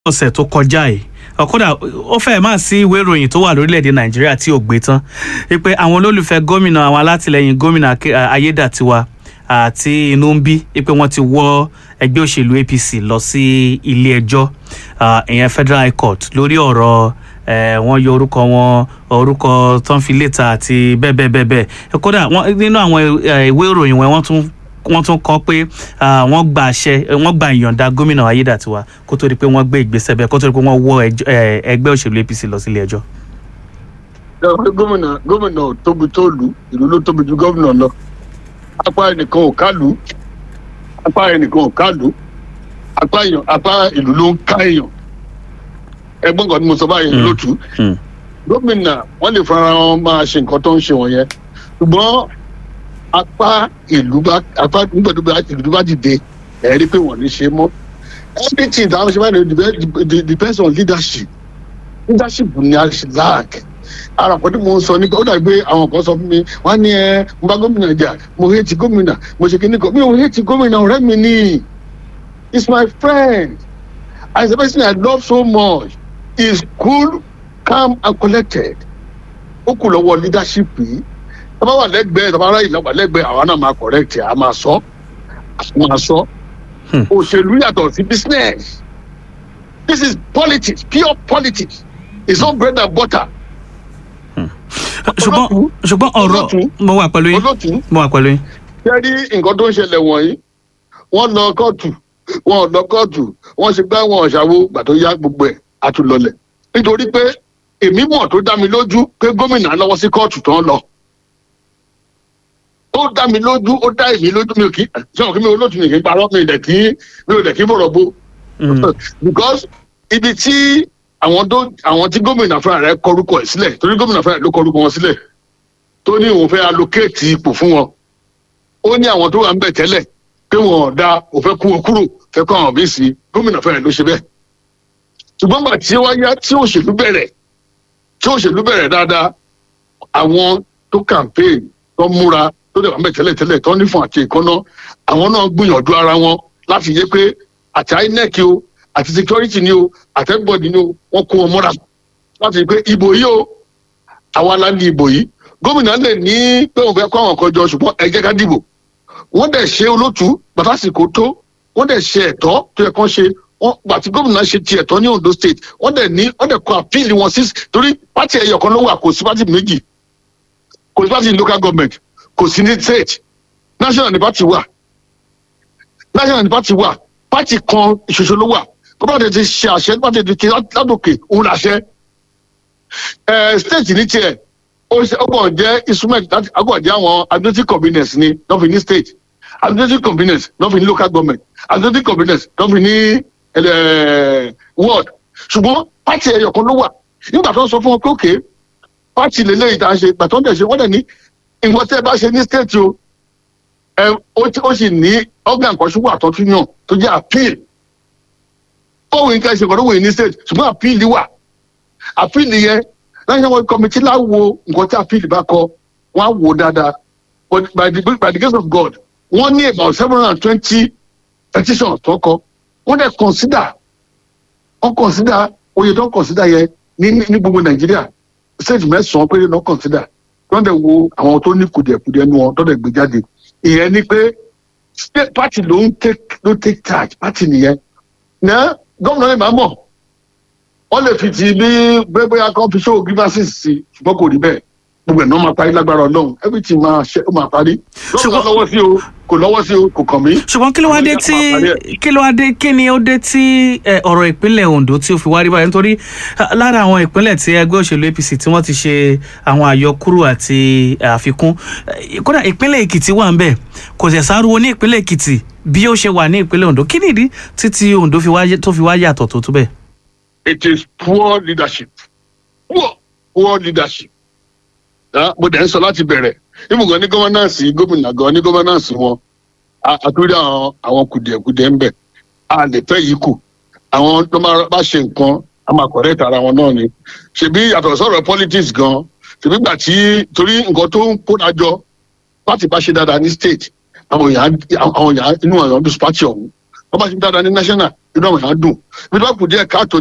ọ̀sẹ̀ tó kọjá yìí kódà ó fẹ́ẹ̀ má sí ìwé ìròyìn tó wà lórílẹ̀‐èdè nàìjíríà tí ò gbé tán pé àwọn olólùfẹ́ gómìnà àwọn alátìlẹyìn gómìnà ayédàtiwa àti inú ń bí pé wọ́n ti wọ́ ẹgbẹ́ òṣèlú apc lọ sí ilé ẹjọ́ ìyẹn federal high court lórí ọ̀rọ̀ wọ́n yọ orúkọ wọn orúkọ tó ń fi léta àti bẹ́ẹ̀ bẹ́ẹ̀ bẹ́ẹ̀ bẹ́ẹ̀ kódà nínú àwọn ìwé ìròyìn wọn wọ́n tún wọ́n tún kọ pé wọ́n gba àṣẹ wọ́n gba ìyọ̀ǹda gómìnà ayédàtiwa kó tó di pé wọ́n gbé ìgbésẹ̀ bẹ́ẹ̀ kó tó di pé wọ́n wọ́ ẹgbẹ́ òṣèlú apc lọ sílé ẹjọ́. gómìnà gómìnà tóbi tó lù ìlú ló tóbi ju gómìnà lọ apá ẹnìkan ò ká lù apá ẹnìkan ò ká lù apá èèyàn apá ìlú ló ń ká èèyàn ẹgbọ́n kan ni mo sọ báyìí lótú gómìnà wọ́n lè fara wọn máa ṣe nǹkan tó ń ṣe wọ̀nyẹn ṣùgbọ́n apá ìlú bá apá nígbà tó bá ìlú bá dìde ẹ rí i pé wọn ní ṣe mọ everything that wọn ṣe báyìí depends on leadership leadership ni a ṣe lack ara pẹ̀lú mo sọ nípa ó dàbí pé àwọn kan sọ fún mi wọn ní ẹ mo bá gómìnà jà mo hate gómìnà mo ṣe kíní kan mi ò hate gómìnà ọ̀rẹ́ mi ni he's my friend and he's a person I love so much he's cool calm and collected ó kù lọ́wọ́ leadership yìí tọ́ba wà lẹ́gbẹ̀ẹ́ tọ́ba aráyè lọ́wọ́ lẹ́gbẹ̀ẹ́ àwa náà máa correct a máa sọ a máa sọ òṣèlú yàtọ̀ sí business this is politics pure politics it's not bread and butter. ṣùgbọ́n ṣùgbọ́n ọ̀rọ̀ mo wà pẹ̀lú yín mo wà pẹ̀lú yín. ṣé rí nǹkan tó ń ṣẹlẹ̀ wọ̀nyí wọ́n lọ kóòtù wọ́n lọ kóòtù wọ́n ṣe gbá wọn ṣàwo gbà tó yá gbogbo ẹ̀ àtúlọlẹ̀ nítorí pé èmi mọ̀ tó dá mi lójú pé gómìnà lọ́wọ́ sí kóòtù tó ń lọ ó dá mi lójú ó dá èmi lójú mi ò kí sọ̀rọ̀ kí mi ò lójú mi kì í parọ́ mi ò dẹ̀ kí mi ò dẹ̀ kí bọ̀rọ̀ bo. because ibi tí àwọn tó àwọn tí gómìnà fúnra rẹ̀ kọrúkọ ẹ̀ sílẹ̀ torí gómìnà fúnra rẹ̀ ló kọrúkọ wọn sílẹ̀ tó ní òun fẹ́ allocate ipò fún wọn ó ní àwọn tó wà ń bẹ̀ tẹ́lẹ̀ pé wọn ò da òfẹ́ kú wọn kúrò fẹ́ kọ́ àwọn bí sí gómìnà fúnra rẹ̀ ló ṣe bẹ́ẹ̀ ṣùgbọ́n gbà tí wọ́n yá tí òṣèlú bẹ̀rẹ̀ tí òṣèlú bẹ̀rẹ̀ dáadáa àwọn tó campaign tó múra tó dẹ̀ wà mẹ́ tẹ́lẹ̀tẹ́lẹ̀ tó ní fún àti ìkọ́nà àwọn náà gbìyànjú ara wọn láti yé pé àti inec o àti security ni o àti everybody ni o wọ́n kó wọn mọ́ra láti yé pé ìbò yìí o àwa la ní ìbò yìí gómìnà lè ní pé òun fẹ́ kó àwọn kan jọ ṣùgbọ́n ẹ jẹ́ ká dìbò wọ́n dẹ̀ ṣe olótú bàtàsìkò tó wọ́n dẹ̀ ṣe ẹ̀tọ́ tó yẹ kán ṣe wọ́n gbàtí gómìnà ṣe ti ẹ̀tọ́ ní ondo state wọ́n dẹ̀ ní wọ́n dẹ̀ kọ àpíìlì wọn sí torí pátì ẹ̀yọ̀ kan ló wà kò sí pátì méjì kò sí pátì local government kò sí ní state national ní party wà national ní party wà party kan ìṣoṣo ló wà tó bá ti ṣe àṣẹ tó bá ti ti ládòkè òun làṣẹ ẹ state ní tiẹ̀ ó gbọ́n jẹ́ instrument láti agbọ̀n jẹ́ àwọn administrative convenience ní lọ́fìn ní state administrative convenience lọ́fìn ní local government administrative convenience lọ́fìn ní ward ṣùgbọ́n party ẹ̀yọ̀ kan ló wà nígbà tó ń sọ fún wọn pé òkè party lélẹ́yìí tá a ṣe ìgbà tó ń tẹ̀ ṣe wọ́n dẹ̀ ní nǹkan tẹ́ ẹ bá ṣe ní state o ẹ ó sì ní organ kan ṣùgbọ́n àtọ́tún yàn tó jẹ́ appeal bóun nǹkan ṣe kọ́dọ̀ wòye ní state ṣùgbọ́n appeal wà appeal yẹn national committee láwo nǹkan tí appeal bá kọ wọ́n á wò dáadáa but by the by the grace of God wọ́n ní about seven hundred and twenty petitions tó kọ wọ́n dẹ̀ consider wọ́n consider oye tó ń consider yẹn ní ní gbogbo Nàìjíríà state mẹ́sàn-án péré lọ́ consider wọ́n dẹ̀ wo àwọn tó ní kùdìẹ̀kùdìẹ̀ nu wọn tó dẹ̀ gbé jáde ìyẹn ni pé state party ló ń take ló take charge party nìyẹn náà gómìnà lè máa mọ̀ wọ́n lè fi ti bí bóyá kan fi show grievances sí ṣùgbọ́n kò rí bẹ́ẹ̀ gbogbo ẹ̀ náà máa parí lágbára ọlọ́run everything máa ṣe ó máa parí lọ́wọ́ lọ́wọ́ sí o kò lọ́wọ́ sí o kò kàn mí. ṣùgbọ́n kí ló wá dé tí kí ló wá dé kí ni ó dé tí ọ̀rọ̀ ìpínlẹ̀ Ondo tí ó fi wá rí báyìí nítorí lára àwọn ìpínlẹ̀ tí ẹgbẹ́ òṣèlú APC tí wọ́n ti ṣe àwọn àyọkúrò àti àfikún kódà ìpínlẹ̀ Èkìtì wà ń bẹ̀ kò sì sáruwo ní ìpínlẹ̀ Èkìtì bí ó ṣe wà ní ìpínlẹ̀ Ondo kí nìdí títí Ondo tó fi wá yàtọ̀ tó tó bẹ́ẹ̀. It is poor leadership poor poor leadership mo dẹ̀ ń sọ láti bẹ̀rẹ̀ ìmùgọ̀ ní gọ́mọ́nánsì gómìnà gan ní gọ́mọ́nánsì wọn àtúndì àwọn àwọn kùdìẹ̀kùdìẹ̀ ń bẹ̀ a lè fẹ́ yìí kù àwọn tó máa bá ṣe nǹkan a máa correct ara wọn náà ni ṣèbí yàtọ̀ sọ̀rọ̀ politics gan ṣèbí gbà tí torí nǹkan tó ń kóra jọ láti bá ṣe dáadáa ní state àwọn èèyàn àwọn èèyàn inú àwọn ọdún party ọ̀hún wọ́n bá ṣe dáadáa ní national inú àwọn èèyàn dùn ibi tó bá kù díẹ̀ káàtó